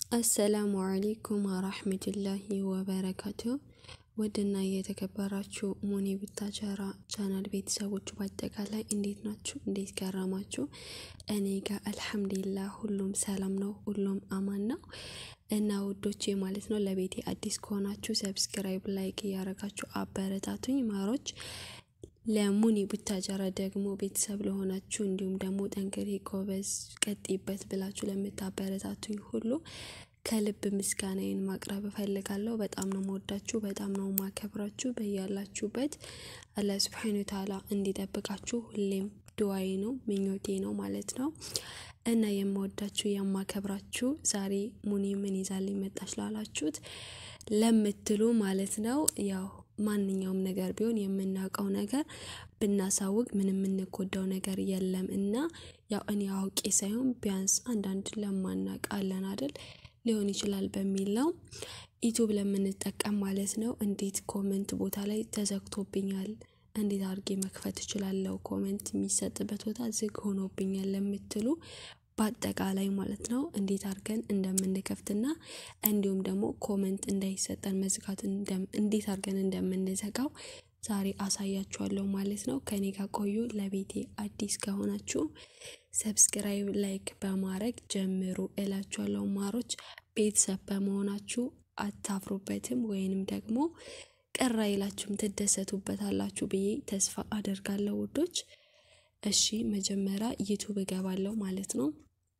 አሰላሙ አለይኩም ወራህመቱላሂ ወበረካቱ። ውድና የተከበራችሁ ሙኒ ቡታጀራ ቻናል ቤተሰቦች በአጠቃላይ እንዴት ናችሁ? እንዴት ገረማችሁ? እኔ ጋር አልሐምዱሊላህ ሁሉም ሰላም ነው፣ ሁሉም አማን ነው እና ውዶቼ ማለት ነው። ለቤቴ አዲስ ከሆናችሁ ሰብስክራይብ፣ ላይክ እያረጋችሁ አበረታቱኝ ማሮች። ለሙኒ ቡታጀራ ደግሞ ቤተሰብ ለሆናችሁ እንዲሁም ደግሞ ጠንክሬ ጎበዝ ቀጥይበት ብላችሁ ለምታበረታቱኝ ሁሉ ከልብ ምስጋናዬን ማቅረብ እፈልጋለሁ። በጣም ነው መወዳችሁ፣ በጣም ነው ማከብራችሁ። በያላችሁበት አላህ ሱብሓነሁ ወተዓላ እንዲጠብቃችሁ ሁሌም ድዋዬ ነው ምኞቴ ነው ማለት ነው እና የምወዳችሁ የማከብራችሁ ዛሬ ሙኒ ምን ይዛልኝ መጣች ላላችሁት ለምትሉ ማለት ነው ያው ማንኛውም ነገር ቢሆን የምናውቀው ነገር ብናሳውቅ ምንም የምንጎዳው ነገር የለም እና ያው እኔ አውቄ ሳይሆን ቢያንስ አንዳንድ ለማናቅ አለን አይደል ሊሆን ይችላል በሚል ነው ዩቱብ ለምንጠቀም ማለት ነው። እንዴት ኮመንት ቦታ ላይ ተዘግቶብኛል፣ እንዴት አድርጌ መክፈት እችላለሁ? ኮመንት የሚሰጥበት ቦታ ዝግ ሆኖብኛል ለምትሉ በአጠቃላይ ማለት ነው እንዴት አድርገን እንደምንከፍትና እንዲሁም ደግሞ ኮመንት እንዳይሰጠን መዝጋት እንዴት አድርገን እንደምንዘጋው ዛሬ አሳያችኋለሁ ማለት ነው። ከኔ ጋር ቆዩ። ለቤቴ አዲስ ከሆናችሁ ሰብስክራይብ፣ ላይክ በማድረግ ጀምሩ እላችኋለሁ ማሮች። ቤተሰብ በመሆናችሁ አታፍሩበትም ወይንም ደግሞ ቅር አይላችሁም፣ ትደሰቱበታላችሁ ብዬ ተስፋ አደርጋለሁ ውዶች። እሺ መጀመሪያ ዩቱብ እገባለሁ ማለት ነው።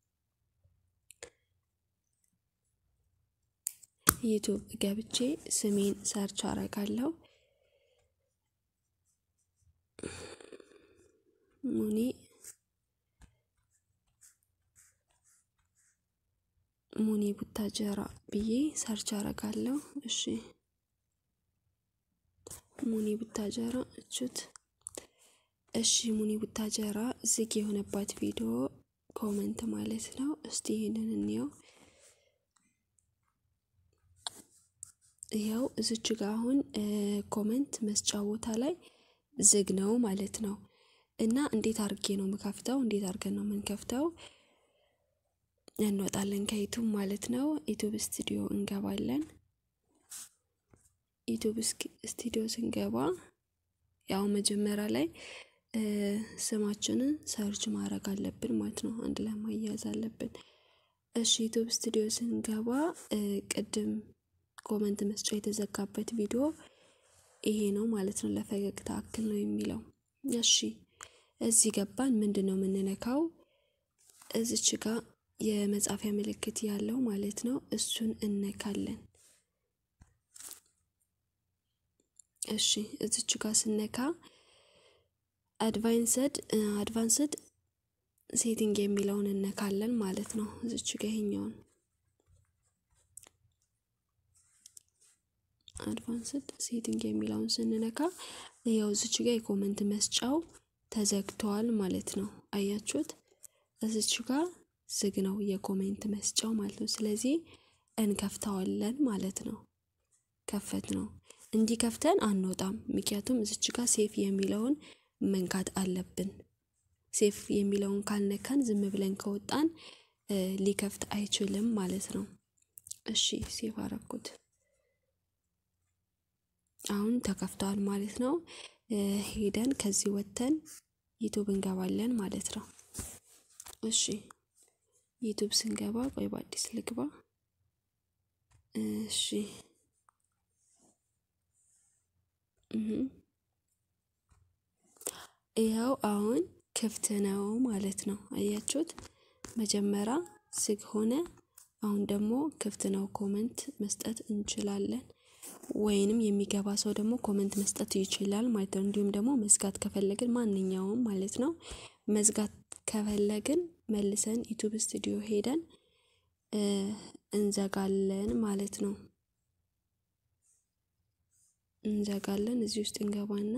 ዩቱብ ገብቼ ስሜን ሰርች አረጋለሁ። ሙኒ ሙኒ ቡታጀራ ብዬ ሰርች አረጋለሁ። እሺ ሙኒ ቡታጀራ እቹት እሺ ሙኒ ቡታጀራ ዝግ የሆነባት ቪዲዮ ኮመንት ማለት ነው። እስቲ ይሄንን እንየው። ያው እዚች ጋ አሁን ኮመንት መስጫ ቦታ ላይ ዝግ ነው ማለት ነው። እና እንዴት አርጌ ነው የምከፍተው? እንዴት አርገን ነው የምንከፍተው? እንወጣለን ከዩቱብ ማለት ነው። ዩቱብ ስቱዲዮ እንገባለን። ዩቱብ ስቱዲዮ ስንገባ ያው መጀመሪያ ላይ ስማችንን ሰርች ማድረግ አለብን ማለት ነው። አንድ ላይ ማያያዝ አለብን። እሺ ዩቱብ ስቱዲዮ ስንገባ ቅድም ኮመንት መስጫ የተዘጋበት ቪዲዮ ይሄ ነው ማለት ነው። ለፈገግታ አክል ነው የሚለው። እሺ እዚህ ገባን። ምንድን ነው የምንነካው? እዚች ጋ የመጻፊያ ምልክት ያለው ማለት ነው። እሱን እነካለን። እሺ እዚች ጋ ስነካ አድቫንስድ አድቫንስድ ሴቲንግ የሚለውን እነካለን ማለት ነው። እዚች ጋ ይሄኛውን አድቫንስድ ሴቲንግ የሚለውን ስንነካ ያው እዚች ጋ የኮመንት መስጫው ተዘግቷል ማለት ነው። አያችሁት? እዚች ጋ ዝግ ነው የኮሜንት መስጫው ማለት ነው። ስለዚህ እንከፍተዋለን ማለት ነው። ከፈት ነው እንዲህ ከፍተን አንወጣም። ምክንያቱም እዚች ጋ ሴፍ የሚለውን መንካት አለብን። ሴፍ የሚለውን ካልነካን ዝም ብለን ከወጣን ሊከፍት አይችልም ማለት ነው። እሺ ሴፍ አረኩት። አሁን ተከፍተዋል ማለት ነው። ሄደን ከዚህ ወጥተን ዩቱብ እንገባለን ማለት ነው። እሺ ዩቱብ ስንገባ ቆይ በአዲስ ልግባ። እሺ ይኸው አሁን ክፍት ነው ማለት ነው። አያችሁት? መጀመሪያ ዝግ ሆነ፣ አሁን ደግሞ ክፍት ነው። ኮመንት መስጠት እንችላለን ወይንም የሚገባ ሰው ደግሞ ኮመንት መስጠት ይችላል ማለት ነው። እንዲሁም ደግሞ መዝጋት ከፈለግን ማንኛውም ማለት ነው መዝጋት ከፈለግን መልሰን ዩቱብ ስቱዲዮ ሄደን እንዘጋለን ማለት ነው። እንዘጋለን። እዚህ ውስጥ እንገባና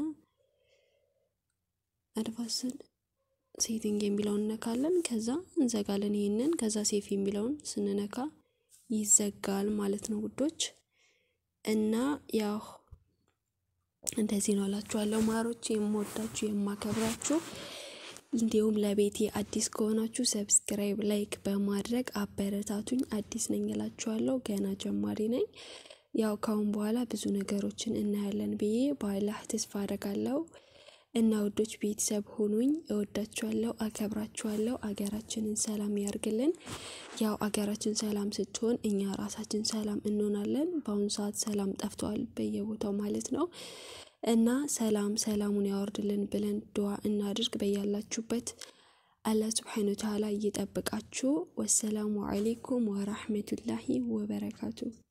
አድቫንስድ ሴቲንግ የሚለውን እነካለን። ከዛ እንዘጋለን ይህንን። ከዛ ሴፍ የሚለውን ስንነካ ይዘጋል ማለት ነው ውዶች እና ያው እንደዚህ ነው እላችኋለሁ ማሮች፣ የምወዳችሁ የማከብራችሁ እንዲሁም ለቤቴ አዲስ ከሆናችሁ ሰብስክራይብ፣ ላይክ በማድረግ አበረታቱኝ። አዲስ ነኝ እላችኋለሁ። ገና ጀማሪ ነኝ። ያው ካሁን በኋላ ብዙ ነገሮችን እናያለን ብዬ በአላህ ተስፋ አደርጋለሁ። እና ውዶች ቤተሰብ ሆኑኝ። እወዳችኋለሁ፣ አከብራችኋለሁ። አገራችንን ሰላም ያርግልን። ያው አገራችን ሰላም ስትሆን እኛ ራሳችን ሰላም እንሆናለን። በአሁኑ ሰዓት ሰላም ጠፍተዋል በየቦታው ማለት ነው። እና ሰላም ሰላሙን ያወርድልን ብለን ድዋ እናድርግ። በያላችሁበት አላህ ስብሓነ ወተዓላ እየጠበቃችሁ። ወሰላሙ አሌይኩም ወራህመቱላሂ ወበረካቱ